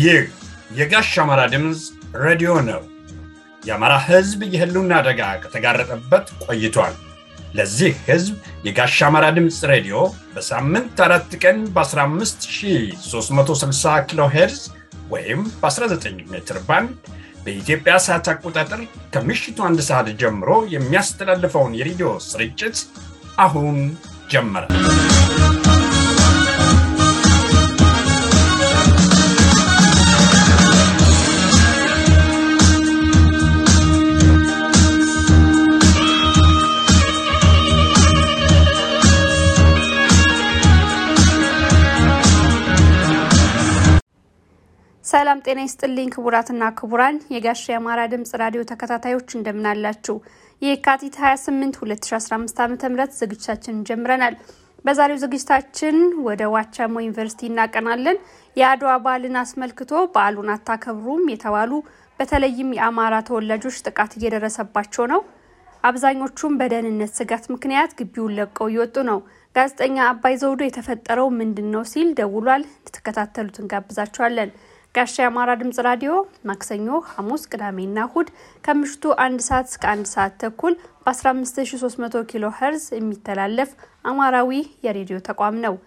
ይህ የጋሽ አማራ ድምፅ ሬዲዮ ነው። የአማራ ሕዝብ የህልውና አደጋ ከተጋረጠበት ቆይቷል። ለዚህ ሕዝብ የጋሽ አማራ ድምፅ ሬዲዮ በሳምንት አራት ቀን በ15360 ኪሎ ሄርዝ ወይም በ19 ሜትር ባንድ በኢትዮጵያ ሰዓት አቆጣጠር ከምሽቱ አንድ ሰዓት ጀምሮ የሚያስተላልፈውን የሬዲዮ ስርጭት አሁን ጀመረ። ሰላም ጤና ይስጥልኝ ክቡራትና ክቡራን የጋሽ የአማራ ድምጽ ራዲዮ ተከታታዮች እንደምናላችሁ። የካቲት 28 2015 ዓ ም ዝግጅታችን ጀምረናል። በዛሬው ዝግጅታችን ወደ ዋቻሞ ዩኒቨርሲቲ እናቀናለን። የአድዋ በዓልን አስመልክቶ በዓሉን አታከብሩም የተባሉ በተለይም የአማራ ተወላጆች ጥቃት እየደረሰባቸው ነው። አብዛኞቹም በደህንነት ስጋት ምክንያት ግቢውን ለቀው እየወጡ ነው። ጋዜጠኛ አባይ ዘውዶ የተፈጠረው ምንድን ነው ሲል ደውሏል። እንድትከታተሉት እንጋብዛችኋለን። ጋሻ የአማራ ድምጽ ራዲዮ ማክሰኞ፣ ሐሙስ፣ ቅዳሜና እሁድ ከምሽቱ አንድ ሰዓት እስከ አንድ ሰዓት ተኩል በ15300 ኪሎ ሄርዝ የሚተላለፍ አማራዊ የሬዲዮ ተቋም ነው።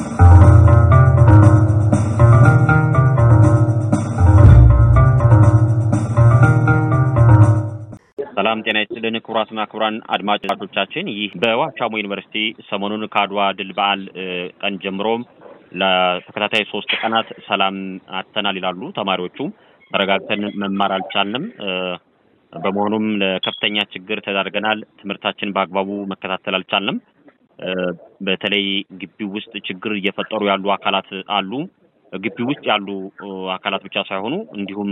ሰላም ጤና ይስጥልን ክቡራትና ክቡራን አድማጮቻችን፣ ይህ በዋቻሞ ዩኒቨርሲቲ ሰሞኑን ከአድዋ ድል በዓል ቀን ጀምሮም ለተከታታይ ሶስት ቀናት ሰላም አጥተናል ይላሉ ተማሪዎቹ። ተረጋግተን መማር አልቻልንም። በመሆኑም ለከፍተኛ ችግር ተዳርገናል። ትምህርታችን በአግባቡ መከታተል አልቻልንም። በተለይ ግቢው ውስጥ ችግር እየፈጠሩ ያሉ አካላት አሉ። ግቢው ውስጥ ያሉ አካላት ብቻ ሳይሆኑ እንዲሁም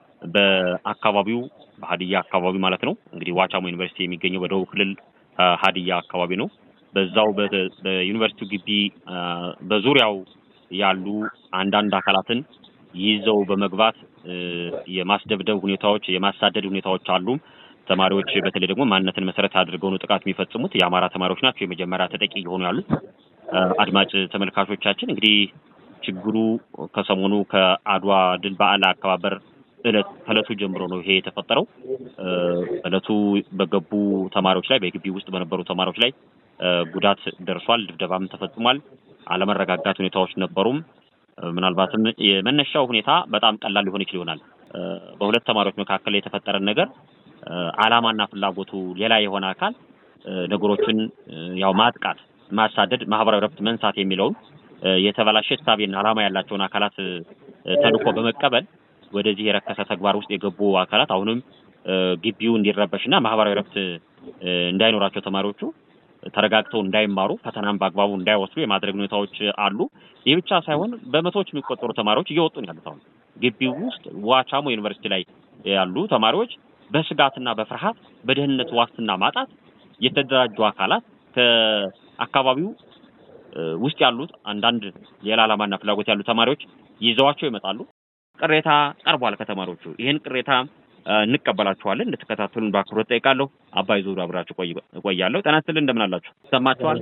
በአካባቢው በሀዲያ አካባቢ ማለት ነው። እንግዲህ ዋቻሞ ዩኒቨርሲቲ የሚገኘው በደቡብ ክልል ሀዲያ አካባቢ ነው። በዛው በዩኒቨርሲቲው ግቢ በዙሪያው ያሉ አንዳንድ አካላትን ይዘው በመግባት የማስደብደብ ሁኔታዎች፣ የማሳደድ ሁኔታዎች አሉ። ተማሪዎች በተለይ ደግሞ ማንነትን መሰረት አድርገው ነው ጥቃት የሚፈጽሙት። የአማራ ተማሪዎች ናቸው የመጀመሪያ ተጠቂ እየሆኑ ያሉት። አድማጭ ተመልካቾቻችን እንግዲህ ችግሩ ከሰሞኑ ከአድዋ ድል በዓል አከባበር እለት ከእለቱ ጀምሮ ነው ይሄ የተፈጠረው። እለቱ በገቡ ተማሪዎች ላይ በግቢ ውስጥ በነበሩ ተማሪዎች ላይ ጉዳት ደርሷል። ድብደባም ተፈጽሟል። አለመረጋጋት ሁኔታዎች ነበሩም። ምናልባትም የመነሻው ሁኔታ በጣም ቀላል ሊሆን ይችል ይሆናል። በሁለት ተማሪዎች መካከል የተፈጠረን ነገር ዓላማና ፍላጎቱ ሌላ የሆነ አካል ነገሮችን ያው ማጥቃት፣ ማሳደድ፣ ማህበራዊ ረፍት መንሳት የሚለውን የተበላሸ እሳቤና ዓላማ ያላቸውን አካላት ተልዕኮ በመቀበል ወደዚህ የረከሰ ተግባር ውስጥ የገቡ አካላት አሁንም ግቢው እንዲረበሽና ማህበራዊ ረፍት እንዳይኖራቸው ተማሪዎቹ ተረጋግተው እንዳይማሩ ፈተናን በአግባቡ እንዳይወስዱ የማድረግ ሁኔታዎች አሉ። ይህ ብቻ ሳይሆን በመቶዎች የሚቆጠሩ ተማሪዎች እየወጡ ነው ያሉት። አሁን ግቢው ውስጥ ዋቻሞ ዩኒቨርሲቲ ላይ ያሉ ተማሪዎች በስጋትና በፍርሃት በደህንነት ዋስትና ማጣት የተደራጁ አካላት ከአካባቢው ውስጥ ያሉት አንዳንድ ሌላ ዓላማና ፍላጎት ያሉ ተማሪዎች ይዘዋቸው ይመጣሉ። ቅሬታ ቀርቧል ከተማሪዎቹ። ይህን ቅሬታ እንቀበላችኋለን እንድትከታተሉን በአክብሮት ጠይቃለሁ። አባይ ዞሩ አብራችሁ እቆያለሁ። ጤና ይስጥልን። እንደምን አላችሁ? ይሰማችኋል?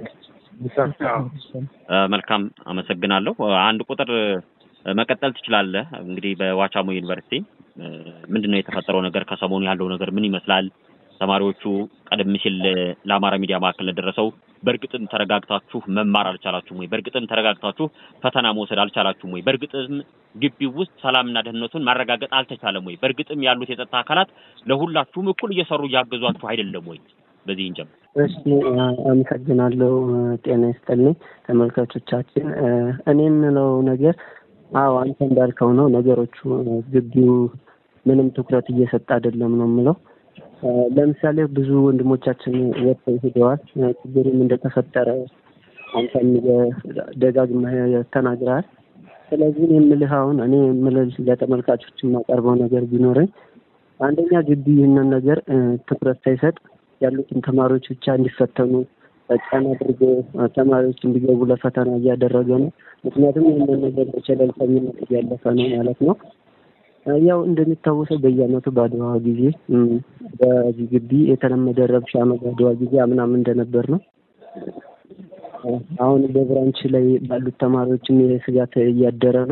መልካም አመሰግናለሁ። አንድ ቁጥር መቀጠል ትችላለህ። እንግዲህ በዋቻሞ ዩኒቨርሲቲ ምንድን ነው የተፈጠረው ነገር? ከሰሞኑ ያለው ነገር ምን ይመስላል? ተማሪዎቹ ቀደም ሲል ለአማራ ሚዲያ ማዕከል ለደረሰው በእርግጥም ተረጋግታችሁ መማር አልቻላችሁም ወይ? በእርግጥም ተረጋግታችሁ ፈተና መውሰድ አልቻላችሁም ወይ? በእርግጥም ግቢው ውስጥ ሰላምና ደህንነቱን ማረጋገጥ አልተቻለም ወይ? በእርግጥም ያሉት የጸጥታ አካላት ለሁላችሁም እኩል እየሰሩ እያገዟችሁ አይደለም ወይ? በዚህ እንጀምር። እሺ፣ አመሰግናለሁ። ጤና ይስጥልኝ ተመልካቾቻችን። እኔ የምለው ነገር አዎ አንተ እንዳልከው ነው። ነገሮቹ ግቢው ምንም ትኩረት እየሰጠ አይደለም ነው የምለው ለምሳሌ ብዙ ወንድሞቻችን ወጥተው ሄደዋል። ችግሩም እንደተፈጠረ አንተም ደጋግመህ ተናግረሃል። ስለዚህ እኔ የምልህ አሁን እኔ የምልህ ለተመልካቾች የማቀርበው ነገር ቢኖረኝ አንደኛ ግቢ ይህንን ነገር ትኩረት ሳይሰጥ ያሉትን ተማሪዎች ብቻ እንዲፈተኑ ጫና አድርጎ ተማሪዎች እንዲገቡ ለፈተና እያደረገ ነው። ምክንያቱም ይህንን ነገር በቸለልተኝነት እያለፈ ነው ማለት ነው። ያው እንደሚታወሰው በየዓመቱ በአድዋ ጊዜ በዚህ ግቢ የተለመደ ረብሻ ነው። በአድዋ ጊዜ አምናም እንደነበር ነው። አሁን በብራንች ላይ ባሉት ተማሪዎችም ይሄ ስጋት እያደረ ነው።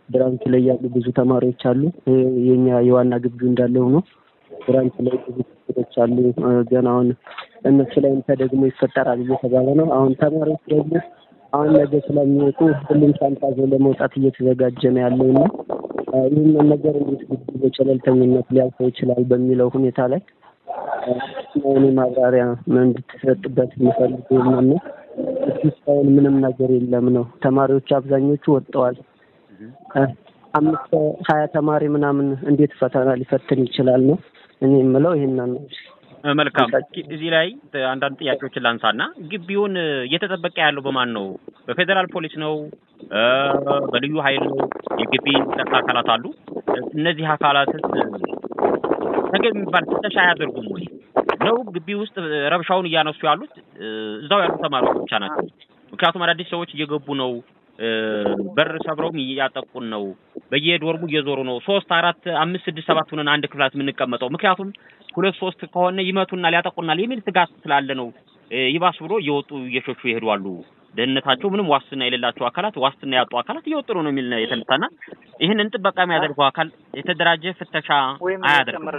ብራንች ላይ ያሉ ብዙ ተማሪዎች አሉ። የኛ የዋና ግቢው እንዳለ ሆኖ ብራንች ላይ ብዙ ችግሮች አሉ። ገና አሁን እነሱ ላይም ተደግሞ ይፈጠራል እየተባለ ነው። አሁን ተማሪዎች ደግሞ አሁን ነገ ስለሚወጡ ሁሉም ሻንጣ ይዞ ለመውጣት እየተዘጋጀ ነው ያለው እና ይህንን ነገር እንዴት ግቢ በቸለልተኝነት ሊያልፈው ይችላል በሚለው ሁኔታ ላይ እኔ ማብራሪያ እንድትሰጥበት የሚፈልገው ነው። እስካሁን ምንም ነገር የለም ነው። ተማሪዎች አብዛኞቹ ወጥተዋል። አምስት ሀያ ተማሪ ምናምን እንዴት ፈተና ሊፈትን ይችላል ነው እኔ የምለው ይሄንን ነው። መልካም እዚህ ላይ አንዳንድ ጥያቄዎችን ላንሳና ግቢውን እየተጠበቀ ያለው በማን ነው? በፌዴራል ፖሊስ ነው? በልዩ ኃይል ነው? የግቢ ጸጥታ አካላት አሉ። እነዚህ አካላት ተገቢ የሚባል ፍተሻ አያደርጉም ወይ ነው? ግቢ ውስጥ ረብሻውን እያነሱ ያሉት እዛው ያሉ ተማሪዎች ብቻ ናቸው። ምክንያቱም አዳዲስ ሰዎች እየገቡ ነው። በር ሰብረውም እያጠቁን ነው። በየዶርሙ እየዞሩ ነው። ሶስት አራት አምስት ስድስት ሰባት ሆነን አንድ ክፍላት የምንቀመጠው ምክንያቱም ሁለት ሶስት ከሆነ ይመቱናል፣ ያጠቁናል የሚል ስጋት ስላለ ነው። ይባስ ብሎ እየወጡ እየሸሹ ይሄዳሉ። ደህንነታቸው ምንም ዋስትና የሌላቸው አካላት ዋስትና ያጡ አካላት እየወጡ ነው የሚል የተነሳና ይህንን ጥበቃ የሚያደርገው አካል የተደራጀ ፍተሻ አያደርግም።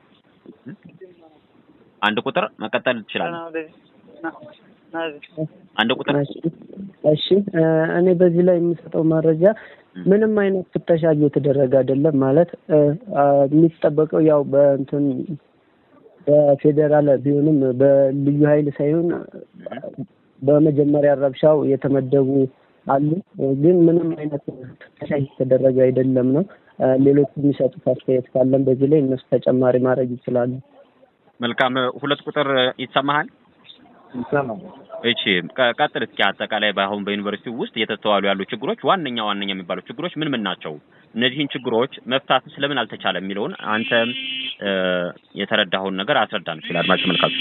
አንድ ቁጥር መቀጠል ትችላለህ። አንድ ቁጥር እሺ። እኔ በዚህ ላይ የምሰጠው መረጃ ምንም አይነት ፍተሻ እየተደረገ አይደለም። ማለት የሚጠበቀው ያው በእንትን በፌዴራል ቢሆንም በልዩ ኃይል ሳይሆን በመጀመሪያ ረብሻው የተመደቡ አሉ። ግን ምንም አይነት ፍተሻ እየተደረገ አይደለም ነው። ሌሎች የሚሰጡት አስተያየት ካለን በዚህ ላይ እነሱ ተጨማሪ ማድረግ ይችላሉ። መልካም። ሁለት ቁጥር ይሰማሃል? እሺ ቀጥል እስኪ። አጠቃላይ በአሁን በዩኒቨርሲቲ ውስጥ እየተስተዋሉ ያሉ ችግሮች ዋነኛ ዋነኛ የሚባሉ ችግሮች ምን ምን ናቸው? እነዚህን ችግሮች መፍታት ስለምን አልተቻለም የሚለውን አንተ የተረዳኸውን ነገር አስረዳን። ይችላል አድማጭ ተመልካቹ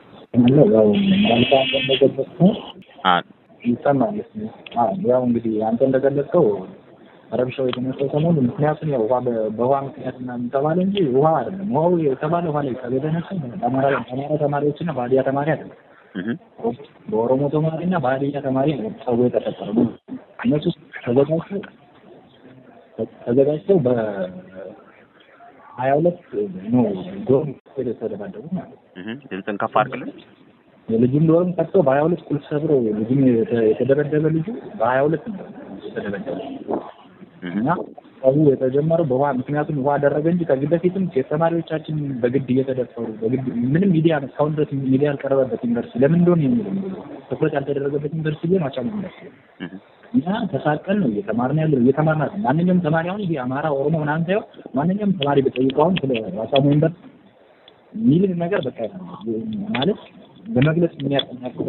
ይሰማል። ያው እንግዲህ አንተ እንደገለጽከው ረብሻው የተነሳው ሰሞኑ ምክንያቱም ያው ውሃ በውሃ ምክንያት ምናምን ተባለ እንጂ ውሃ አይደለም። ውሃው የተባለ ውሃ ላይ የተነሳው አማራ ተማሪዎችና በሀዲያ ተማሪ አይደለም። በኦሮሞ ተማሪ እና በሀዲያ ተማሪ ነው ሰው የተፈጠረው። እነሱ ተዘጋጅተው ተዘጋጅተው በሀያ ሁለት ነው ዶርም የተደባደቡ ማለት ነው። ድምፅን ከፍ አድርግልን። የልጁን ዶርም ከፍቶ በሀያ ሁለት ቁልፍ ሰብሮ ልጁን የተደበደበ ልጁ በሀያ ሁለት ነው የተደበደበ እና ሰው የተጀመረው በውሃ ምክንያቱም ውሃ አደረገ እንጂ ከዚህ በፊትም ሴት ተማሪዎቻችን በግድ እየተደፈሩ በግድ ምንም ሚዲያ እስካሁን ድረስ ሚዲያ ያልቀረበበት ዩኒቨርሲቲ ለምን እንደሆነ የሚለው ትኩረት ያልተደረገበት ዩኒቨርሲቲ ግን ማቻም ዩኒቨርሲቲ እኛ ተሳቀል ነው እየተማርን ያለው እየተማርን ነው። ማንኛውም ተማሪ አሁን ይሄ አማራ፣ ኦሮሞ ምናምን ሳይሆን ማንኛውም ተማሪ በጠይቀው አሁን ስለ ዋሳሙ ዩኒቨርሲቲ የሚልን ነገር በቃ ማለት በመግለጽ ምን ያቀኛል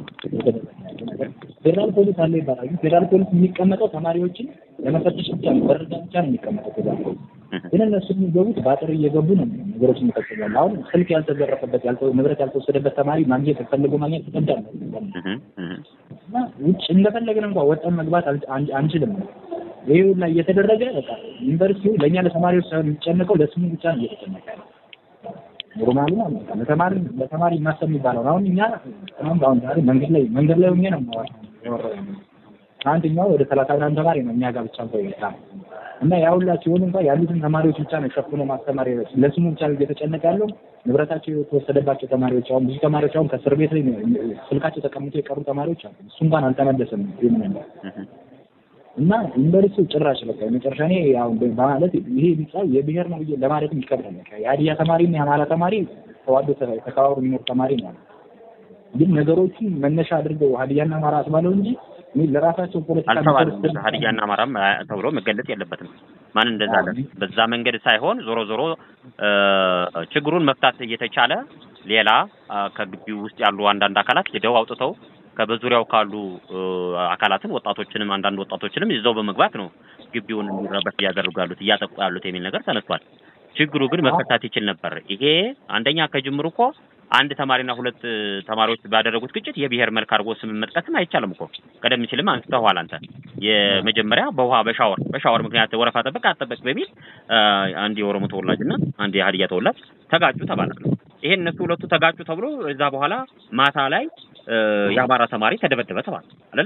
ፌዴራል ፖሊስ አለ ይባላል። ግን ፌዴራል ፖሊስ የሚቀመጠው ተማሪዎችን ለመፈተሽ ብቻ ነው፣ በረዳ ብቻ ነው የሚቀመጠው ፌዴራል ፖሊስ። ግን እነሱ የሚገቡት በአጥር እየገቡ ነው ነገሮችን ይፈጽማሉ። አሁን ስልክ ያልተዘረፈበት ንብረት ያልተወሰደበት ተማሪ ማግኘት ፈልጎ ማግኘት ይቀዳል እና ውጭ እንደፈለግን እንኳን ወጣን መግባት አንችልም። ይሄ ሁላ እየተደረገ በቃ ዩኒቨርሲቲው ለእኛ ለተማሪዎች ሳይሆን የሚጨነቀው ለስሙ ብቻ ነው እየተጨነቀ ያለው። ኖርማሊ ነው ለተማሪ ለተማሪ ማሰብ የሚባለው አሁን እኛ ትናንት አሁን ዛሬ መንገድ ላይ መንገድ ላይ ሆኜ ነው የማወራው አንደኛው ወደ ሰላሳ ምናምን ተማሪ ነው እኛ ጋር ብቻ እንኳን ይወጣ እና ያ ሁላ ሲሆን እንኳን ያሉትን ተማሪዎች ብቻ ነው ሸፍኖ ማስተማር ለስሙ ብቻ ነው እየተጨነቀ ያለው። ንብረታቸው የተወሰደባቸው ተማሪዎች አሁን ብዙ ተማሪዎች አሁን ከእስር ቤት ላይ ስልካቸው ተቀምጦ የቀሩ ተማሪዎች አሉ። እሱ እንኳን አልተመለሰም ይምን እና ዩኒቨርሲቲው ጭራሽ በቃ የመጨረሻ እኔ አሁን በማለት ይሄ ሚጻው የብሔር ነው ብዬ ለማለትም ይከብዳል። በቃ የሀዲያ ተማሪ እና የአማራ ተማሪ ተዋዶ ተከባብሮ የሚኖር ተማሪ ነው። ግን ነገሮችን መነሻ አድርገው ሀዲያና አማራ አስባለው እንጂ ለራሳቸው ፖለቲካ አልተባለም። ሀዲያና አማራም ተብሎ መገለጽ የለበትም። ማን እንደዛ አለ? በዛ መንገድ ሳይሆን ዞሮ ዞሮ ችግሩን መፍታት እየተቻለ ሌላ ከግቢው ውስጥ ያሉ አንዳንድ አካላት ሄደው አውጥተው ከበዙሪያው ካሉ አካላትን ወጣቶችንም አንዳንድ ወጣቶችንም ይዘው በመግባት ነው ግቢውን እንዲረበሽ እያደረጉ ያሉት እያጠቁ ያሉት የሚል ነገር ተነስቷል። ችግሩ ግን መፈታት ይችል ነበር። ይሄ አንደኛ ከጅምሩ እኮ አንድ ተማሪና ሁለት ተማሪዎች ባደረጉት ግጭት የብሔር መልክ አድርጎ ስም መጥቀስም አይቻልም እኮ ቀደም ሲልም አንስተዋል አንተ። የመጀመሪያ በውሃ በሻወር በሻወር ምክንያት ወረፋ ጠበቅ አጠበቅ በሚል አንድ የኦሮሞ ተወላጅና አንድ የሀዲያ ተወላጅ ተጋጩ ተባለ። ይሄን እነሱ ሁለቱ ተጋጩ ተብሎ እዛ በኋላ ማታ ላይ የአማራ ተማሪ ተደበደበ ተባለ አይደለም።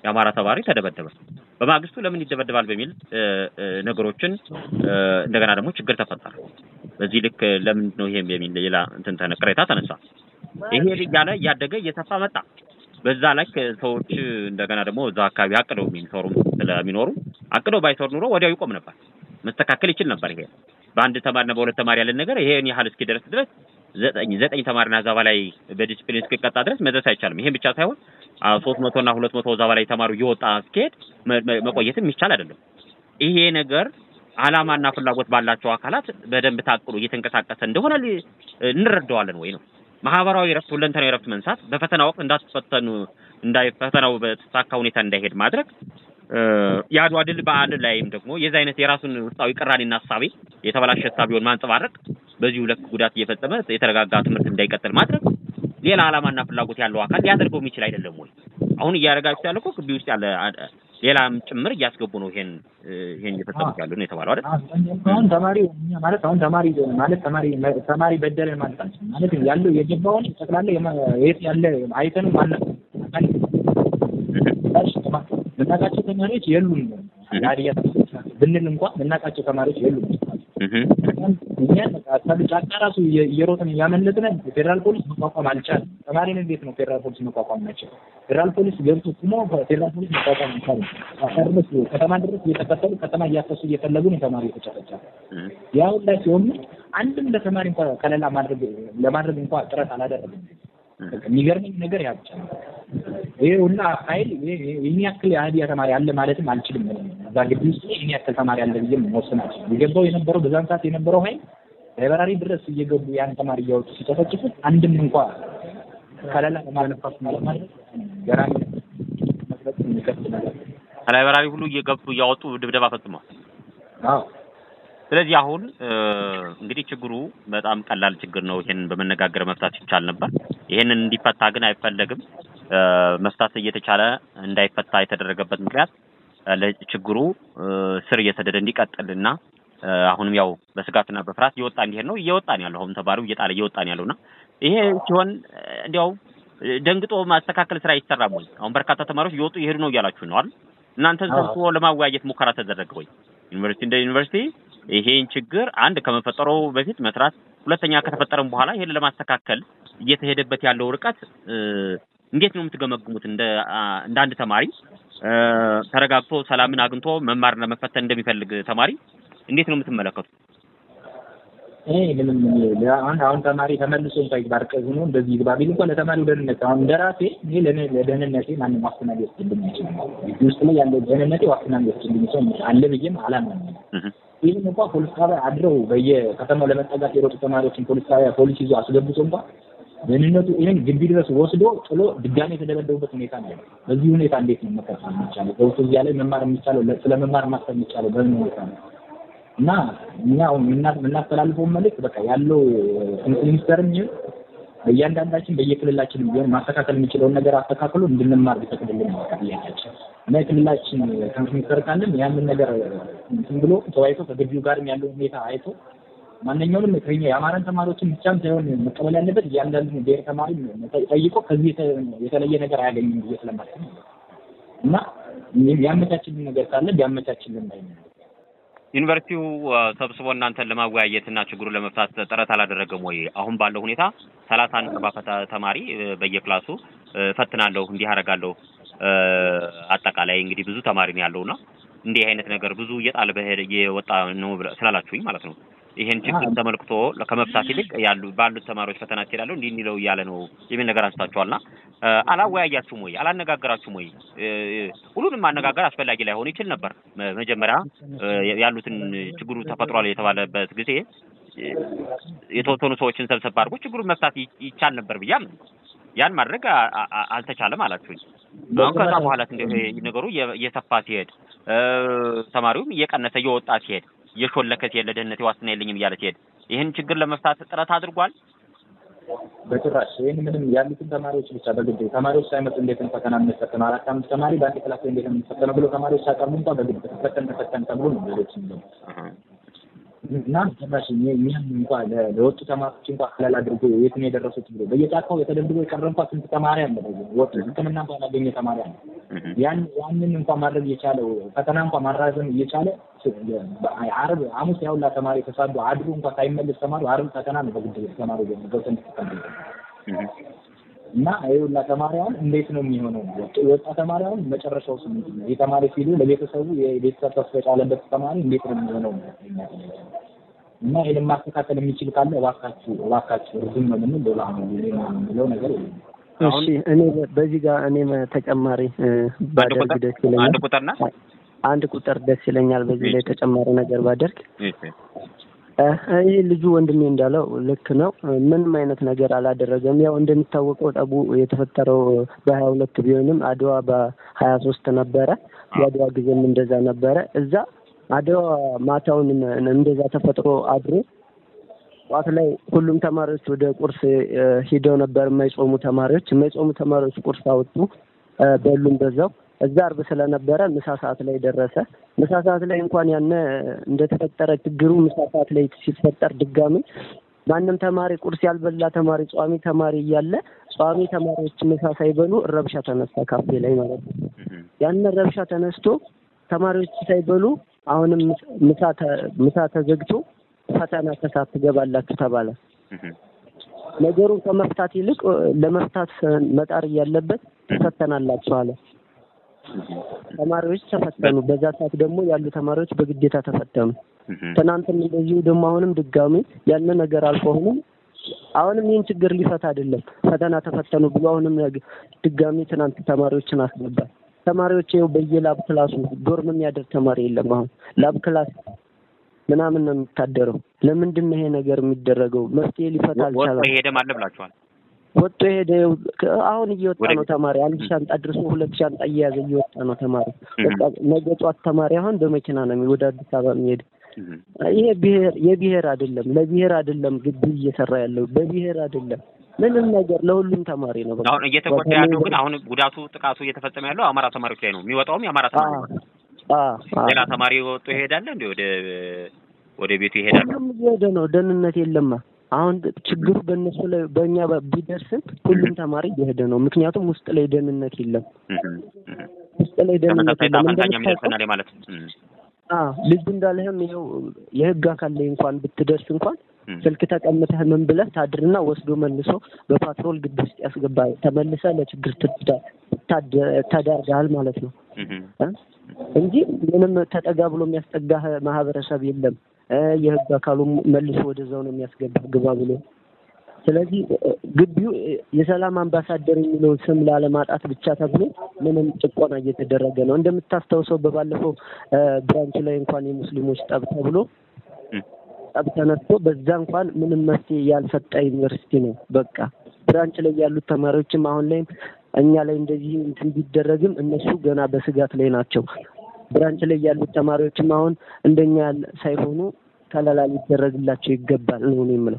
የአማራ ተማሪ ተደበደበ። በማግስቱ ለምን ይደበደባል በሚል ነገሮችን እንደገና ደግሞ ችግር ተፈጠረ። በዚህ ልክ ለምን ነው ይሄም የሚል ሌላ እንትን ቅሬታ ተነሳ። ይሄ እያለ እያደገ እየሰፋ መጣ። በዛ ላይ ሰዎች እንደገና ደግሞ እዛ አካባቢ አቅደው የሚሰሩም ስለሚኖሩ አቅደው ባይሰሩ ኑሮ ወዲያው ይቆም ነበር፣ መስተካከል ይችል ነበር። ይሄ በአንድ ተማሪና በሁለት ተማሪ ያለን ነገር ይሄን ያህል እስኪደርስ ድረስ ዘጠኝ ዘጠኝ ተማሪና እዛ በላይ በዲስፕሊን እስኪቀጣ ድረስ መድረስ አይቻልም። ይሄን ብቻ ሳይሆን ሶስት መቶ እና ሁለት መቶ እዛ በላይ ተማሪው እየወጣ እስኪሄድ መቆየትም የሚቻል አይደለም። ይሄ ነገር ዓላማና ፍላጎት ባላቸው አካላት በደንብ ታቅዶ እየተንቀሳቀሰ እንደሆነ እንረዳዋለን ወይ ነው ማህበራዊ ረፍት፣ ሁለንተናዊ ረፍት መንሳት፣ በፈተና ወቅት እንዳትፈተኑ እንዳይ ፈተናው በተሳካ ሁኔታ እንዳይሄድ ማድረግ የአድዋ ድል በዓል ላይም ደግሞ የዚህ አይነት የራሱን ውስጣዊ ቅራኔና ሀሳቤ የተበላሸ ሀሳቤውን ማንጸባረቅ በዚሁ ልክ ጉዳት እየፈጸመ የተረጋጋ ትምህርት እንዳይቀጥል ማድረግ ሌላ ዓላማና ፍላጎት ያለው አካል ሊያደርገው የሚችል አይደለም ወይ? አሁን እያደረጋችሁ ያለ እኮ ግቢ ውስጥ ያለ ሌላም ጭምር እያስገቡ ነው። ይሄን ይሄን እየፈጸሙት ያሉ ነው የተባለው አይደል? አሁን ተማሪ ማለት አሁን ተማሪ ማለት ተማሪ ተማሪ በደለን ማለት አንችልም። ማለት ያለው የገባውን ጠቅላላ የት ያለ አይተንም ማለት ምናቃቸው ተማሪዎች የሉም። ሀዲያ ብንል እንኳን ምናቃቸው ተማሪዎች የሉም። እኛን ጫካ ራሱ እየሮጥን እያመለጥን ፌዴራል ፖሊስ መቋቋም አልቻለም። ተማሪን እንዴት ነው ፌዴራል ፖሊስ መቋቋም ናቸው? ፌዴራል ፖሊስ ገብቶ ቁሞ ፌዴራል ፖሊስ መቋቋም አልቻለም። ድረስ ከተማ ድረስ እየተከተሉ ከተማ እያፈሱ እየፈለጉ ነው ተማሪ የተጨፈጨፈ። ያሁን ላይ ሲሆኑ አንድም ለተማሪ እንኳ ከለላ ማድረግ ለማድረግ እንኳ ጥረት አላደረግም። የሚገርመኝ ነገር ያ ብቻ ነው። ይሄ ሁላ ኃይል ይህን ያክል የሀዲያ ተማሪ አለ ማለትም አልችልም። እዛ ግቢ ውስጥ ይህን ያክል ተማሪ አለ ብዬ መወሰን አልችልም። የገባው የነበረው በዛን ሰዓት የነበረው ኃይል ላይበራሪ ድረስ እየገቡ ያን ተማሪ እያወጡ ሲጨፈጭፉት አንድም እንኳ ከለላ ለማለፋት ማለት ማለት ገራሚ መስረት የሚከፍት ነገር ከላይበራሪ ሁሉ እየገቡ እያወጡ ድብደባ ፈጽመዋል። አዎ ስለዚህ አሁን እንግዲህ ችግሩ በጣም ቀላል ችግር ነው። ይሄንን በመነጋገር መፍታት ይቻል ነበር። ይሄንን እንዲፈታ ግን አይፈለግም። መፍታት እየተቻለ እንዳይፈታ የተደረገበት ምክንያት ለችግሩ ስር እየሰደደ እንዲቀጥልና አሁንም ያው በስጋትና በፍርሃት እየወጣ እንዲሄድ ነው እየወጣን ያለው አሁን ተማሪው እየጣለ እየወጣን ያለውና ይሄ ሲሆን እንዲያው ደንግጦ ማስተካከል ስራ አይሰራም ወይ? አሁን በርካታ ተማሪዎች እየወጡ እየሄዱ ነው እያላችሁ ነው አይደል? እናንተ ሰብስቦ ለማወያየት ሙከራ ተደረገ ወይ? ዩኒቨርሲቲ እንደ ዩኒቨርሲቲ ይሄን ችግር አንድ ከመፈጠሩ በፊት መስራት፣ ሁለተኛ ከተፈጠረም በኋላ ይሄን ለማስተካከል እየተሄደበት ያለው ርቀት እንዴት ነው የምትገመግሙት? እንደ እንደ አንድ ተማሪ ተረጋግቶ ሰላምን አግኝቶ መማርና መፈተን እንደሚፈልግ ተማሪ እንዴት ነው የምትመለከቱት? ይሄ ምንም አሁን አሁን ተማሪ ተመልሶ እንኳን ይባርቀ ሆኖ እንደዚህ ይግባ ቢል እንኳን ለተማሪው ደህንነት አሁን እንደራሴ እኔ ለኔ ለደህንነቴ ማንም ዋስትና ሊወስድልኝ አይችልም። ግቢ ውስጥ ላይ ያለው ደህንነቴ ዋስትና ሊወስድልኝ ሰው አለ ብዬም አላምንም። ይህን እንኳን ፖሊስ ጣቢያ አድረው በየከተማው ለመጠጋት የሮጡ ተማሪዎችን ፖሊስ ጣቢያ ፖሊስ ይዞ አስገብቶ እንኳን ደህንነቱ ይህን ግቢ ድረስ ወስዶ ጥሎ ድጋሜ የተደበደቡበት ሁኔታ ነው። በዚህ ሁኔታ እንዴት ነው መቀጠል የሚቻለው? ገብቶ እዚያ ላይ መማር የሚቻለው ስለ መማር ማሰብ የሚቻለው በምን ሁኔታ ነው? እና እኛ አሁን የምናስተላልፈው መልዕክት በቃ ያለው ሚኒስተርም ይሁን በእያንዳንዳችን በየክልላችን ቢሆን ማስተካከል የሚችለውን ነገር አስተካክሎ እንድንማር ቢፈቅድልን ነው ጥያቄያችን። እና የክልላችን ትምህርት ሚኒስተር ካለን ያንን ነገር እንትን ብሎ ተወያይቶ ከግቢው ጋርም ያለው ሁኔታ አይቶ ማንኛውንም ከኛ የአማራን ተማሪዎችን ብቻም ሳይሆን መቀበል ያለበት እያንዳንዱ ብሔር ተማሪ ጠይቆ ከዚህ የተለየ ነገር አያገኝም ብዬ ስለማስብ እና ያመቻችልን ነገር ካለ ቢያመቻችልን ላይ ነው። ዩኒቨርሲቲው ሰብስቦ እናንተን ለማወያየት እና ችግሩን ለመፍታት ጥረት አላደረገም ወይ? አሁን ባለው ሁኔታ ሰላሳ አንድ አርባ ተማሪ በየክላሱ ፈትናለሁ እንዲህ አደርጋለሁ አጠቃላይ እንግዲህ ብዙ ተማሪ ነው ያለውና እንዲህ አይነት ነገር ብዙ እየጣለ በሄደ እየወጣ ነው ስላላችሁኝ ማለት ነው። ይሄን ችግር ተመልክቶ ከመፍታት ይልቅ ያሉ ባሉት ተማሪዎች ፈተና ትሄዳለሁ እንዲህ እንዲለው እያለ ነው የሚል ነገር አንስታችኋልና አላወያያችሁም ወይ? አላነጋገራችሁም ወይ? ሁሉንም ማነጋገር አስፈላጊ ላይሆን ይችል ነበር። መጀመሪያ ያሉትን ችግሩ ተፈጥሯል የተባለበት ጊዜ የተወሰኑ ሰዎችን ሰብሰብ አድርጎ ችግሩን መፍታት ይቻል ነበር ብዬ ያን ማድረግ አልተቻለም አላችሁኝ። አሁን ከዛ በኋላ ነገሩ እየሰፋ ሲሄድ ተማሪውም እየቀነሰ እየወጣ ሲሄድ እየሾለከ ሲሄድ ለደህንነቴ ዋስትና የለኝም እያለ ሲሄድ ይህን ችግር ለመፍታት ጥረት አድርጓል። በጭራሽ ይህን ምንም ያሉትን ተማሪዎች ብቻ በግድ ተማሪዎች ሳይመጡ እንዴት ነው ፈተና የምንፈተነው? አራት አምስት ተማሪ በአንድ ክላስ እንዴት ነው የምንፈተነው ብሎ ተማሪዎች ሳቀርቡ እንኳ በግድ ተፈተን ተፈተን ተብሎ ነው ሌሎች እና ጭራሽ እኛም እንኳ ለወጡ ተማሪዎች እንኳ ከለላ አድርጎ የት ነው የደረሱት ብሎ በየጫካው የተደብድቦ የቀረ እንኳ ስንት ተማሪ አለ። ወጡ ሕክምና እንኳ ያላገኘ ተማሪ አለ። ያን ያንን እንኳን ማድረግ እየቻለው ፈተና እንኳን ማራዘም እየቻለ ዓርብ ሐሙስ ያውላ ተማሪ ተሳዶ አድሮ እንኳን ሳይመለስ ተማሪው ዓርብ ፈተና ነው በግድ ተማሪ ገብተን እና ይኸውላ ተማሪ አሁን እንዴት ነው የሚሆነው? የወጣ ተማሪ አሁን መጨረሻው ስምንት ነው። ይህ ተማሪ ሲሉ ለቤተሰቡ የቤተሰብ ተስፋ የጣለበት ተማሪ እንዴት ነው የሚሆነው? እና ይህን ማስተካከል የሚችል ካለ እባካችሁ እባካችሁ ዝም ነው ምንም ሌላ ነው የሚለው ነገር የለም። እሺ እኔ በዚህ ጋር እኔ ተጨማሪ ባደርግ ደስ ይለኛል። አንድ ቁጥር ና አንድ ቁጥር ደስ ይለኛል። በዚህ ላይ ተጨማሪ ነገር ባደርግ ይህ ልጁ ወንድሜ እንዳለው ልክ ነው። ምንም አይነት ነገር አላደረገም። ያው እንደሚታወቀው ጠቡ የተፈጠረው በሀያ ሁለት ቢሆንም አድዋ በሀያ ሶስት ነበረ። የአድዋ ጊዜም እንደዛ ነበረ። እዛ አድዋ ማታውን እንደዛ ተፈጥሮ አድሮ ጠዋት ላይ ሁሉም ተማሪዎች ወደ ቁርስ ሂደው ነበር። የማይጾሙ ተማሪዎች የማይጾሙ ተማሪዎች ቁርስ አወጡ፣ በሉም በዛው። እዛ አርብ ስለነበረ ምሳ ሰዓት ላይ ደረሰ። ምሳ ሰዓት ላይ እንኳን ያነ እንደተፈጠረ ችግሩ ምሳ ሰዓት ላይ ሲፈጠር ድጋሚ ማንም ተማሪ ቁርስ ያልበላ ተማሪ ጿሚ ተማሪ እያለ ጿሚ ተማሪዎች ምሳ ሳይበሉ ረብሻ ተነሳ፣ ካፌ ላይ ማለት ነው። ያን ረብሻ ተነስቶ ተማሪዎች ሳይበሉ አሁንም ምሳ ተዘግቶ ፈተና ከሰዓት ትገባላችሁ ተባለ። ነገሩን ከመፍታት ይልቅ ለመፍታት መጣር እያለበት ትፈተናላችሁ አለ። ተማሪዎች ተፈተኑ። በዛ ሰዓት ደግሞ ያሉ ተማሪዎች በግዴታ ተፈተኑ። ትናንትም እንደዚሁ ደግሞ አሁንም ድጋሚ ያን ነገር አልፎ አሁንም አሁንም ይህን ችግር ሊፈታ አይደለም ፈተና ተፈተኑ ብሎ አሁንም ድጋሚ ትናንት ተማሪዎችን አስገባል። ተማሪዎች ይኸው በየላብ ክላሱ ዶርም የሚያደር ተማሪ የለም። አሁን ላብ ክላስ ምናምን ነው የሚታደረው። ለምንድን ነው ይሄ ነገር የሚደረገው? መፍትሄ ሊፈታ አልቻለም። ወጥቶ ሄደ ማለት ብላችኋል። ወጥቶ ሄደ። አሁን እየወጣ ነው ተማሪ። አንድ ሻንጣ ድርሶ ሁለት ሻንጣ እየያዘ እየወጣ ነው ተማሪ። በቃ ነገ ጧት ተማሪ አሁን በመኪና ነው ወደ አዲስ አበባ የሚሄድ። ይሄ ብሔር የብሔር አይደለም፣ ለብሔር አይደለም ግቢ እየሰራ ያለው በብሔር አይደለም ምንም ነገር ለሁሉም ተማሪ ነው። አሁን እየተጎዳ ያለው ግን አሁን ጉዳቱ ጥቃቱ እየተፈጸመ ያለው አማራ ተማሪዎች ላይ ነው። የሚወጣውም የአማራ ተማሪ ነው። ሌላ ተማሪ ወጥቶ ይሄዳል እንዴ? ወደ ወደ ቤቱ ይሄዳል። ሁሉም እየሄደ ነው። ደህንነት የለማ። አሁን ችግሩ በእነሱ ላይ በእኛ ቢደርስም ሁሉም ተማሪ እየሄደ ነው። ምክንያቱም ውስጥ ላይ ደህንነት የለም። ውስጥ ላይ ደህንነት የለም። እንደምታውቀው ማለት ልጁ እንዳለህም ይኸው የህግ አካል ላይ እንኳን ብትደርስ እንኳን ስልክ ተቀምጠህ ምን ብለህ ታድርና ወስዶ መልሶ በፓትሮል ግቢ ውስጥ ያስገባል። ተመልሰህ ለችግር ተዳርገሃል ማለት ነው እንጂ ምንም ተጠጋ ብሎ የሚያስጠጋህ ማህበረሰብ የለም። የህግ አካሉ መልሶ ወደዛው ነው የሚያስገባህ ግባ ብሎ። ስለዚህ ግቢው የሰላም አምባሳደር የሚለውን ስም ላለማጣት ብቻ ተብሎ ምንም ጭቆና እየተደረገ ነው። እንደምታስታውሰው በባለፈው ብራንች ላይ እንኳን የሙስሊሞች ጠብ ተብሎ ጠብ ተነስቶ በዛ እንኳን ምንም መፍትሄ ያልሰጠ ዩኒቨርሲቲ ነው። በቃ ብራንች ላይ ያሉት ተማሪዎችም አሁን ላይም እኛ ላይ እንደዚህ እንትን ቢደረግም እነሱ ገና በስጋት ላይ ናቸው። ብራንች ላይ ያሉት ተማሪዎችም አሁን እንደኛ ሳይሆኑ ከለላ ሊደረግላቸው ይገባል ነው የምለው።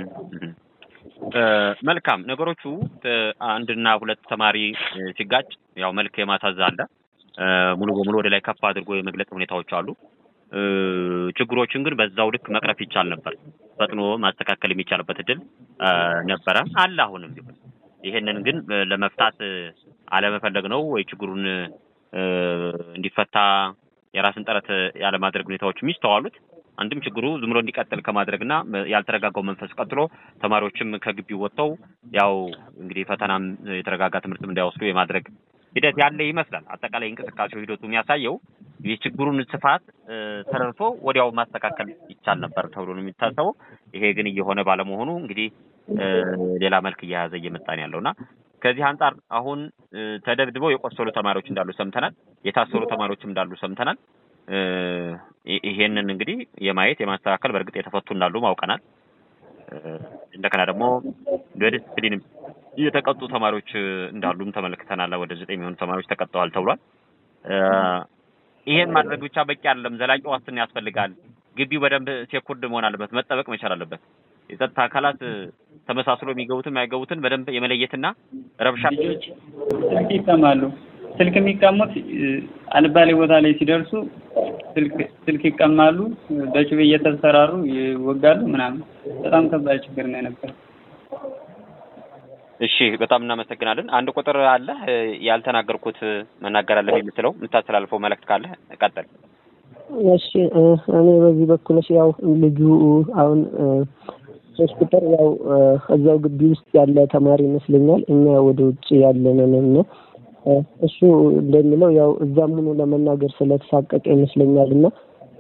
መልካም ነገሮቹ አንድና ሁለት ተማሪ ሲጋጭ ያው መልክ የማሳዝ አለ። ሙሉ በሙሉ ወደ ላይ ከፍ አድርጎ የመግለጽ ሁኔታዎች አሉ። ችግሮችን ግን በዛው ልክ መቅረፍ ይቻል ነበር። ፈጥኖ ማስተካከል የሚቻልበት እድል ነበረ አለ አሁንም ቢሆን ይሄንን ግን ለመፍታት አለመፈለግ ነው ወይ ችግሩን እንዲፈታ የራስን ጥረት ያለማድረግ ሁኔታዎች የሚስተዋሉት አንድም ችግሩ ዝም ብሎ እንዲቀጥል ከማድረግና ያልተረጋጋው መንፈስ ቀጥሎ ተማሪዎችም ከግቢው ወጥተው ያው እንግዲህ ፈተናም የተረጋጋ ትምህርትም እንዳይወስዱ የማድረግ ሂደት ያለ ይመስላል። አጠቃላይ እንቅስቃሴው ሂደቱ የሚያሳየው የችግሩን ስፋት ተረድቶ ወዲያው ማስተካከል ይቻል ነበር ተብሎ ነው የሚታሰበው። ይሄ ግን እየሆነ ባለመሆኑ እንግዲህ ሌላ መልክ እየያዘ እየመጣ ነው ያለውና ከዚህ አንጻር አሁን ተደብድበው የቆሰሉ ተማሪዎች እንዳሉ ሰምተናል። የታሰሩ ተማሪዎችም እንዳሉ ሰምተናል። ይሄንን እንግዲህ የማየት የማስተካከል በእርግጥ የተፈቱ እንዳሉ ማውቀናል። እንደገና ደግሞ በዲስፕሊን የተቀጡ ተማሪዎች እንዳሉም ተመልክተናል። ወደ ዘጠኝ የሚሆኑ ተማሪዎች ተቀጥተዋል ተብሏል። ይሄን ማድረግ ብቻ በቂ አይደለም። ዘላቂ ዋስትና ያስፈልጋል። ግቢው በደንብ ሴኩርድ መሆን አለበት፣ መጠበቅ መቻል አለበት። የጸጥታ አካላት ተመሳስሎ የሚገቡትን የማይገቡትን በደንብ የመለየትና ረብሻ ስልክ ይቀማሉ። ስልክ የሚቀሙት አልባሌ ቦታ ላይ ሲደርሱ ስልክ ስልክ ይቀማሉ። በጩቤ እየተሰራሩ ይወጋሉ ምናምን። በጣም ከባድ ችግር ነው የነበረው። እሺ በጣም እናመሰግናለን። አንድ ቁጥር አለ ያልተናገርኩት መናገር አለብኝ የምትለው የምታስተላልፈው መልእክት ካለ ቀጥል። እሺ እኔ በዚህ በኩል ያው ልጁ አሁን ሶስት ቁጥር ያው እዛው ግቢ ውስጥ ያለ ተማሪ ይመስለኛል። እኛ ወደ ውጭ ያለንን ነው እሱ እንደሚለው ያው እዛም ሆኖ ለመናገር ስለተሳቀቀ ይመስለኛል እና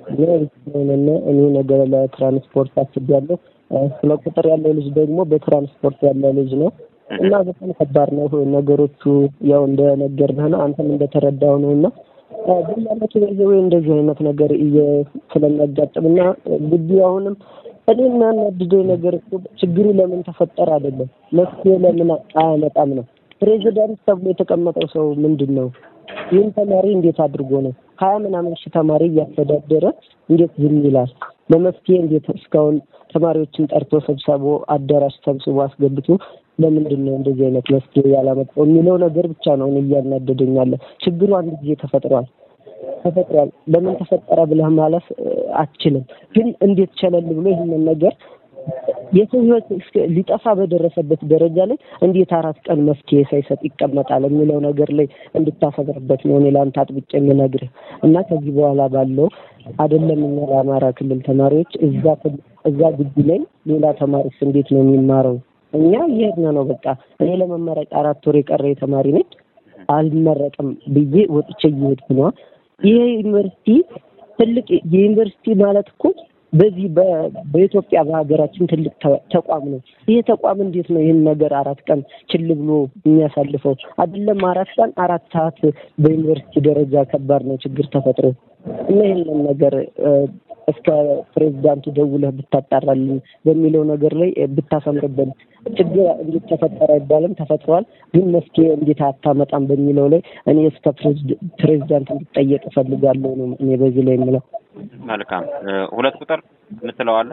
ሆነና እኔ ነገ ለትራንስፖርት አስቤያለሁ። ሁለት ቁጥር ያለው ልጅ ደግሞ በትራንስፖርት ያለ ልጅ ነው እና በጣም ከባድ ነው ነገሮቹ። ያው እንደነገርንህ ነው አንተም እንደተረዳው ነው እና ግን ማለት ወይ እንደዚህ አይነት ነገር ስለሚያጋጥም እና ግቢው አሁንም እኔ የሚያናድደኝ ነገር ችግሩ ለምን ተፈጠረ አይደለም መፍትሄ ለምን አያመጣም ነው። ፕሬዚዳንት ተብሎ የተቀመጠው ሰው ምንድን ነው? ይህን ተማሪ እንዴት አድርጎ ነው ሀያ ምናምን ሺህ ተማሪ እያስተዳደረ እንዴት ዝም ይላል? ለመፍትሄ እንዴት እስካሁን ተማሪዎችን ጠርቶ ሰብሰቦ አዳራሽ ሰብስቦ አስገብቶ ለምንድን ነው እንደዚህ አይነት መፍትሄ ያላመጣው የሚለው ነገር ብቻ ነው እኔ እያናደደኝ ያለ። ችግሩ አንድ ጊዜ ተፈጥሯል ተፈጥሯል። ለምን ተፈጠረ ብለህ ማለፍ አትችልም። ግን እንዴት ቸለል ብሎ ይህንን ነገር የሰው ሕይወት ሊጠፋ በደረሰበት ደረጃ ላይ እንዴት አራት ቀን መፍትሄ ሳይሰጥ ይቀመጣል የሚለው ነገር ላይ እንድታሰብርበት ነው እኔ ለአንተ አጥብቄ የምነግርህ እና ከዚህ በኋላ ባለው አይደለም እኛ ለአማራ ክልል ተማሪዎች እዛ እዛ ግቢ ላይ ሌላ ተማሪስ እንዴት ነው የሚማረው? እኛ እየሄድን ነው። በቃ እኔ ለመመረቅ አራት ወር የቀረ ተማሪ ነኝ። አልመረቅም ብዬ ወጥቼ እየሄድኩ ነዋ። ይሄ ዩኒቨርሲቲ ትልቅ የዩኒቨርሲቲ ማለት እኮ በዚህ በኢትዮጵያ በሀገራችን ትልቅ ተቋም ነው። ይሄ ተቋም እንዴት ነው ይህን ነገር አራት ቀን ችል ብሎ የሚያሳልፈው? አይደለም አራት ቀን አራት ሰዓት በዩኒቨርሲቲ ደረጃ ከባድ ነው ችግር ተፈጥሮ እና ይህንን ነገር እስከ ፕሬዚዳንቱ ደውለህ ብታጣራልን በሚለው ነገር ላይ ብታሰምርብን። ችግር እንዴት ተፈጠረ አይባልም፣ ተፈጥሯል። ግን መፍትሄ እንዴት አታመጣም በሚለው ላይ እኔ እስከ ፕሬዚዳንት እንድጠየቅ እፈልጋለሁ ነው እኔ በዚህ ላይ የምለው። መልካም ሁለት ቁጥር የምትለው አለ?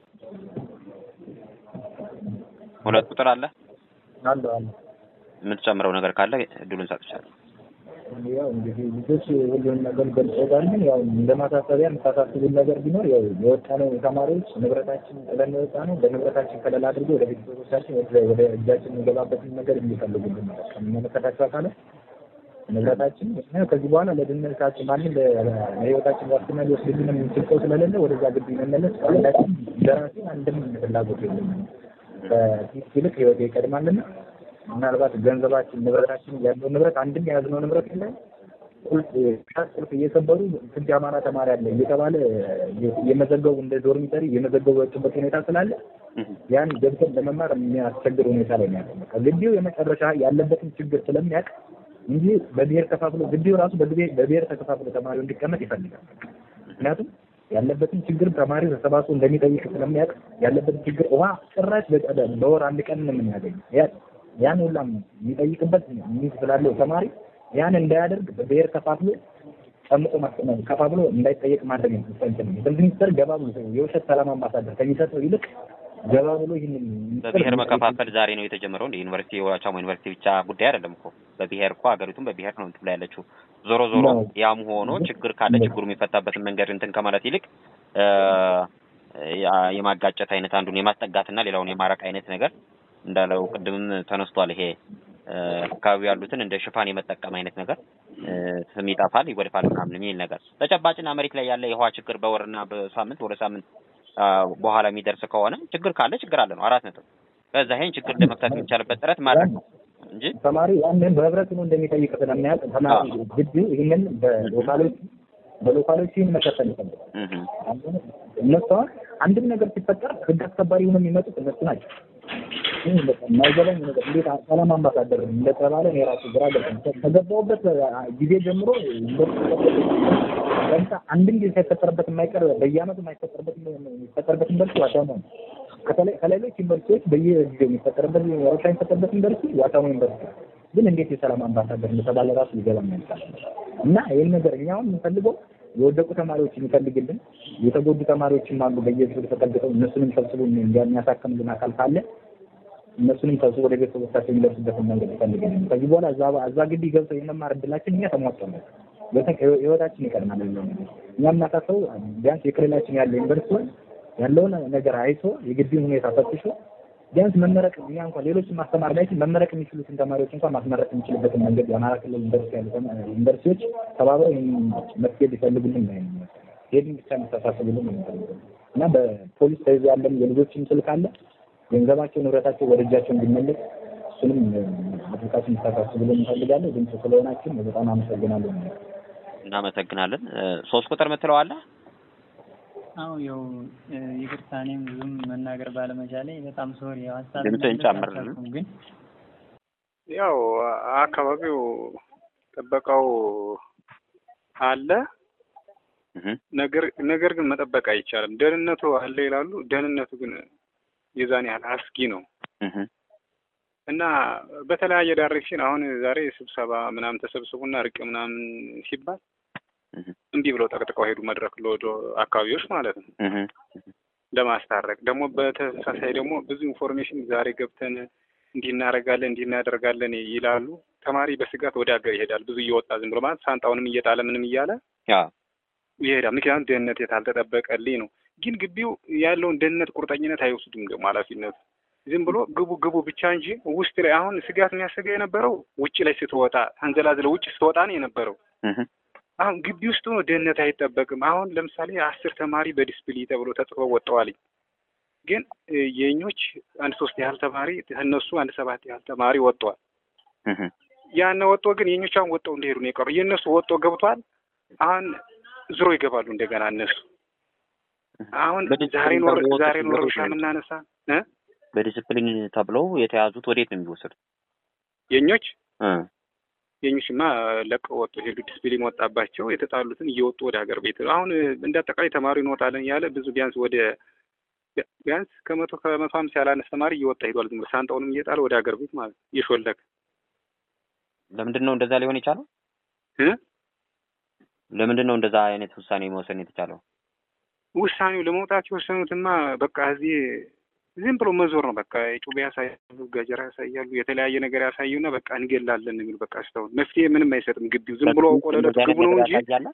ሁለት ቁጥር አለ አለ አለ የምትጨምረው ነገር ካለ እድሉን ሰጥቻለሁ። ያው እንግዲህ ልጆች ሁሉንም ነገር ገልጸውታል። ግን ያው እንደ ማሳሰቢያ የምታሳስቡን ነገር ቢኖር ያው የወጣነው ተማሪዎች ንብረታችን ጥለን የወጣ ነው። በንብረታችን ከለላ አድርጎ ወደ ቤተሰቦቻችን ወደ እጃችን የሚገባበትን ነገር እንዲፈልጉልን ነው። ከሚመለከታቸው አካላት ንብረታችን ከዚህ በኋላ ለድህነታችን ማንም ለህይወታችን ዋስትና ሊወስድልን የሚችል ሰው ስለሌለ ወደዛ ግቢ መመለስ አንዳችን እንደራሴ አንድም ፍላጎት የለም። ከፊት ይልቅ ህይወት ይቀድማልና ምናልባት ገንዘባችን ንብረታችን ያለው ንብረት አንድም የያዝነው ንብረት የለም። ቁልፍ ቁልፍ እየሰበሩ ስንት የአማራ ተማሪ አለ እየተባለ የመዘገቡ እንደ ዶርሚተሪ የመዘገቡ የወጡበት ሁኔታ ስላለ ያን ገብተን ለመማር የሚያስቸግር ሁኔታ ላይ ነው ያለው። ግቢው የመጨረሻ ያለበትን ችግር ስለሚያውቅ እንጂ በብሔር ተካፍሎ ግቢው ራሱ በብሔር ተከፋፍሎ ተማሪው እንዲቀመጥ ይፈልጋል። ምክንያቱም ያለበትን ችግር ተማሪ ተሰባስቦ እንደሚጠይቅ ስለሚያውቅ ያለበትን ችግር ውሃ ጭራሽ በወር አንድ ቀን ነው የምናገኘው። ያን ሁላ የሚጠይቅበት ሚዝ ስላለው ተማሪ ያን እንዳያደርግ በብሔር ከፋፍሎ ጨምቆ ማስቀመጥ ከፋፍሎ እንዳይጠየቅ ማድረግ ነው። ትምህርት ሚኒስቴር ገባ ብሎ የውሸት ሰላም አምባሳደር ከሚሰጠው ይልቅ ገባ ብሎ ይህንን በብሔር መከፋፈል ዛሬ ነው የተጀመረው። እንደ ዩኒቨርሲቲ የዋቻሞ ዩኒቨርሲቲ ብቻ ጉዳይ አይደለም እኮ በብሔር እኮ ሀገሪቱም በብሔር ነው እንትን ላይ ያለችው። ዞሮ ዞሮ ያም ሆኖ ችግር ካለ ችግሩ የሚፈታበትን መንገድ እንትን ከማለት ይልቅ የማጋጨት አይነት አንዱን የማስጠጋትና ሌላውን የማራቅ አይነት ነገር እንዳለው ቅድምም ተነስቷል። ይሄ አካባቢ ያሉትን እንደ ሽፋን የመጠቀም አይነት ነገር ስም ይጠፋል፣ ይጎድፋል ምናምን የሚል ነገር ተጨባጭና መሬት ላይ ያለ የውሃ ችግር በወርና በሳምንት ወደ ሳምንት በኋላ የሚደርስ ከሆነ ችግር ካለ ችግር አለ ነው። አራት ነጥብ። ከዛ ይሄን ችግር ለመፍታት የሚቻልበት ጥረት ማድረግ ነው እንጂ ተማሪ ያንን በህብረት ነው እንደሚጠይቅ ስለሚያውቅ ተማሪ ግቢው ይህንን በሎካሎች በሎካሎች ይህን መከተል ይፈልጋል። እነሱ አሁን አንድም ነገር ሲፈጠር ህግ አስከባሪ ሆነው የሚመጡት እነሱ ናቸው። የማይገባኝ ነገር እንዴት ሰላም አምባሳደር እንደተባለ እኔ ራሱ ግራ ገብቶኝ ከገባሁበት ጊዜ ጀምሮ አንድም ጊዜ ሳይፈጠርበት የማይቀር በየአመቱ የማይፈጠርበት የሚፈጠርበት ዩኒቨርሲቲ ዋቻሞ ነው። ከሌሎች ዩኒቨርሲቲዎች በየጊዜው የሚፈጠርበት ረብሻ የሚፈጠርበት ዩኒቨርሲቲ ዋቻሞ ዩኒቨርሲቲ ግን እንዴት የሰላም አምባሳደር እንደተባለ ራሱ ሊገባኝ አልቻለም። እና ይህን ነገር እኛ አሁን የምንፈልገው የወደቁ ተማሪዎችን ይፈልግልን፣ የተጎዱ ተማሪዎችም አሉ በየዙር ተጠግተው እነሱንም ሰብስቦ የሚያሳክምልን አካል ካለ እነሱንም ሰብስቦ ወደ ቤተሰቦቻቸው የሚደርሱበትን መንገድ ይፈልግልን። ከዚህ በኋላ እዛ እዛ ግቢ ገብተው የመማር እድላችን እኛ ተሟጧል። ህይወታችን ይቀድማል። እኛ የምናሳሰው ቢያንስ የክልላችን ያለ ዩኒቨርሲቲ ያለውን ነገር አይቶ የግቢውን ሁኔታ ፈትሾ ቢያንስ መመረቅ እኛ እንኳን ሌሎችን ማስተማር ላይ መመረቅ የሚችሉትን ተማሪዎች እንኳን ማስመረቅ የሚችልበትን መንገድ የአማራ ክልል ዩኒቨርሲቲ ያሉ ዩኒቨርሲቲዎች ተባብረው ይህን መፍትሄ ሊፈልጉልን ነው ይሄን ብቻ የሚተሳሰቡልን ነው የሚፈልገው እና በፖሊስ ተይዞ ያለም የልጆችም ስልክ አለ ገንዘባቸው ንብረታቸው ወደ እጃቸው እንዲመለስ እሱንም አድርጋችሁ እንድታሳስቡልን እንፈልጋለን። ድምፅ ስለሆናችን በጣም አመሰግናለሁ። እናመሰግናለን። ሶስት ቁጥር ምትለው አለ? አዎ ያው ይቅርታ፣ እኔም ብዙም መናገር ባለመቻሌ በጣም ሶሪ። ያው ሀሳብ ድምፅህን ጨምር። ግን ያው አካባቢው ጥበቃው አለ ነገር ነገር ግን መጠበቅ አይቻልም። ደህንነቱ አለ ይላሉ። ደህንነቱ ግን የዛን ያህል አስጊ ነው እና በተለያየ ዳይሬክሽን አሁን ዛሬ ስብሰባ ምናምን ተሰብስቡና እርቅ ምናምን ሲባል እምቢ ብለው ጠቅጥቀው ሄዱ። መድረክ ለወደ አካባቢዎች ማለት ነው ለማስታረቅ ደግሞ በተመሳሳይ ደግሞ ብዙ ኢንፎርሜሽን ዛሬ ገብተን እንዲህ እናደርጋለን እንዲህ እናደርጋለን ይላሉ። ተማሪ በስጋት ወደ ሀገር ይሄዳል። ብዙ እየወጣ ዝም ብሎ ማለት ሳንጣውንም እየጣለ ምንም እያለ ይሄዳል። ምክንያቱም ደህንነት የታልተጠበቀልኝ ነው። ግን ግቢው ያለውን ደህንነት ቁርጠኝነት አይወስዱም ደግሞ ኃላፊነቱ ዝም ብሎ ግቡ ግቡ ብቻ እንጂ ውስጥ ላይ አሁን ስጋት የሚያሰጋ የነበረው ውጭ ላይ ስትወጣ አንዘላዝለ ውጭ ስትወጣ ነው የነበረው። አሁን ግቢ ውስጥ ሆኖ ደህንነት አይጠበቅም። አሁን ለምሳሌ አስር ተማሪ በዲስፕሊ ተብሎ ተጽፎ ወጥተዋል። ግን የኞች አንድ ሶስት ያህል ተማሪ እነሱ አንድ ሰባት ያህል ተማሪ ወጥተዋል። ያን ወጥቶ ግን የኞች አሁን ወጥተው እንደሄዱ ነው የቀሩ። የእነሱ ወጥቶ ገብቷል። አሁን ዝሮ ይገባሉ እንደገና እነሱ አሁን ዛሬ ኖር ዛሬ ኖር ሻ የምናነሳ በዲስፕሊን ተብለው የተያዙት ወዴት ነው የሚወሰዱት? የኞች የኞችማ ለቀው ወጡ ሄዱ። ዲስፕሊን ወጣባቸው። የተጣሉትን እየወጡ ወደ ሀገር ቤት አሁን እንደ አጠቃላይ ተማሪ እንወጣለን ያለ ብዙ ቢያንስ ወደ ቢያንስ ከመቶ ከመቶ ሀምሳ ያላነስ ተማሪ እየወጣ ሄዷል። ዝም ብሎ ሳንጣውንም እየጣለ ወደ ሀገር ቤት ማለት እየሾለከ ለምንድን ነው እንደዛ ሊሆን የቻለው? ለምንድን ነው እንደዛ አይነት ውሳኔ መወሰን የተቻለው? ውሳኔው ለመውጣት የወሰኑትማ በቃ እዚህ ዝም ብሎ መዞር ነው። በቃ ጩቤ ያሳያሉ፣ ገጀራ ያሳያሉ፣ የተለያየ ነገር ያሳዩና በቃ እንገላለን የሚሉ በቃ እስካሁን መፍትሄ ምንም አይሰጥም። ግቢው ዝም ብሎ አውቆ ለዕለቱ ግቡ ነው እንጂ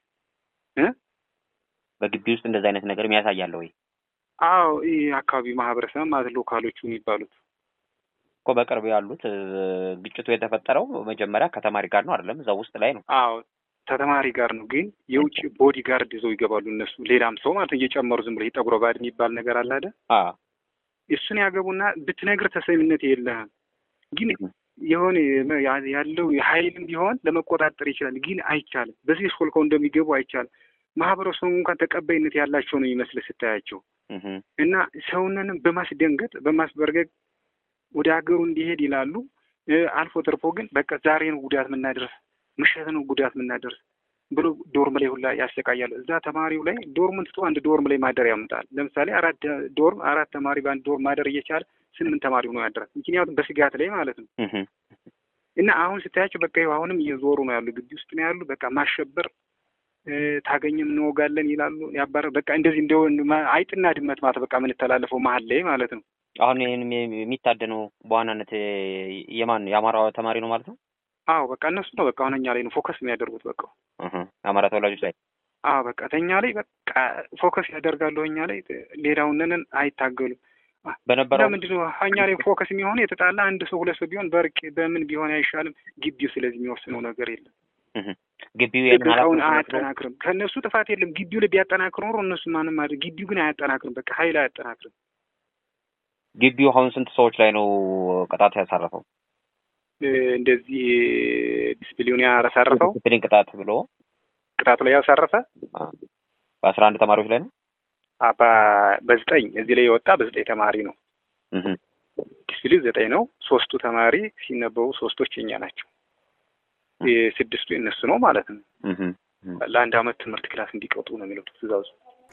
በግቢ ውስጥ እንደዚህ አይነት ነገር ያሳያለ ወይ? አዎ ይህ አካባቢ ማህበረሰብ ማለት ሎካሎቹ የሚባሉት እኮ በቅርብ ያሉት ግጭቱ የተፈጠረው መጀመሪያ ከተማሪ ጋር ነው አይደለም? እዛ ውስጥ ላይ ነው። አዎ ከተማሪ ጋር ነው። ግን የውጭ ቦዲ ጋርድ ይዘው ይገባሉ እነሱ ሌላም ሰው ማለት እየጨመሩ ዝም ብሎ ጠጉረ ባድ የሚባል ነገር አለ አይደል? እሱን ያገቡና ብትነግር ተሰሚነት የለህም። ግን የሆነ ያለው ኃይልም ቢሆን ለመቆጣጠር ይችላል። ግን አይቻልም። በዚህ ሾልከው እንደሚገቡ አይቻልም። ማህበረሰቡ እንኳን ተቀባይነት ያላቸው ነው ይመስል ስታያቸው እና ሰውነንም በማስደንገጥ በማስበርገግ ወደ ሀገሩ እንዲሄድ ይላሉ። አልፎ ተርፎ ግን በቃ ዛሬ ነው ጉዳት የምናደርስ፣ ምሽት ነው ጉዳት የምናደርስ ብሎ ዶርም ላይ ሁላ ያሰቃያሉ። እዛ ተማሪው ላይ ዶርምን ትቶ አንድ ዶርም ላይ ማደር ያመጣል። ለምሳሌ አራት ዶርም አራት ተማሪ በአንድ ዶርም ማደር እየቻለ ስምንት ተማሪ ሆኖ ያደራል። ምክንያቱም በስጋት ላይ ማለት ነው። እና አሁን ስታያቸው በቃ ይኸው አሁንም እየዞሩ ነው ያሉ፣ ግቢ ውስጥ ነው ያሉ። በቃ ማሸበር ታገኝም እንወጋለን ይላሉ። ያባረ በቃ እንደዚህ እንደ አይጥና ድመት ማለት በቃ የምንተላለፈው መሀል ላይ ማለት ነው። አሁን ይህን የሚታደነው በዋናነት የማን የአማራ ተማሪ ነው ማለት ነው? አዎ በቃ እነሱ ነው በቃ አሁን እኛ ላይ ነው ፎከስ የሚያደርጉት በቃ የአማራ ተወላጆች ላይ አዎ በቃ ተኛ ላይ በቃ ፎከስ ያደርጋሉ። እኛ ላይ ሌላውንን አይታገሉም። በነበረው ለምንድን ነው እኛ ላይ ፎከስ የሚሆን የተጣላ አንድ ሰው ሁለት ሰው ቢሆን በርቅ በምን ቢሆን አይሻልም? ግቢው ስለዚህ የሚወስነው ነገር የለም። ግቢው ጥበቃውን አያጠናክርም። ከእነሱ ጥፋት የለም። ግቢው ላይ ቢያጠናክር ኖሮ እነሱ ማንም አድርግ ግቢው ግን አያጠናክርም። በቃ ኃይል አያጠናክርም። ግቢው አሁን ስንት ሰዎች ላይ ነው ቅጣት ያሳረፈው? እንደዚህ ዲስፕሊን ያሳረፈው ዲስፕሊን ቅጣት ብሎ ቅጣቱ ላይ ያሳረፈ በአስራ አንድ ተማሪዎች ላይ ነው። በዘጠኝ እዚህ ላይ የወጣ በዘጠኝ ተማሪ ነው። ዲስፕሊን ዘጠኝ ነው። ሶስቱ ተማሪ ሲነበቡ ሶስቶች የኛ ናቸው። ስድስቱ የነሱ ነው ማለት ነው። ለአንድ አመት ትምህርት ክላስ እንዲቀጡ ነው የሚለው ትእዛዙ።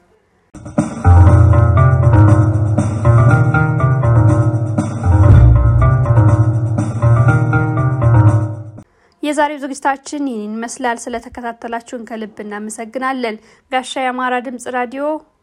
የዛሬው ዝግጅታችን ይህን ይመስላል። ስለተከታተላችሁን ከልብ እናመሰግናለን። ጋሻ የአማራ ድምጽ ራዲዮ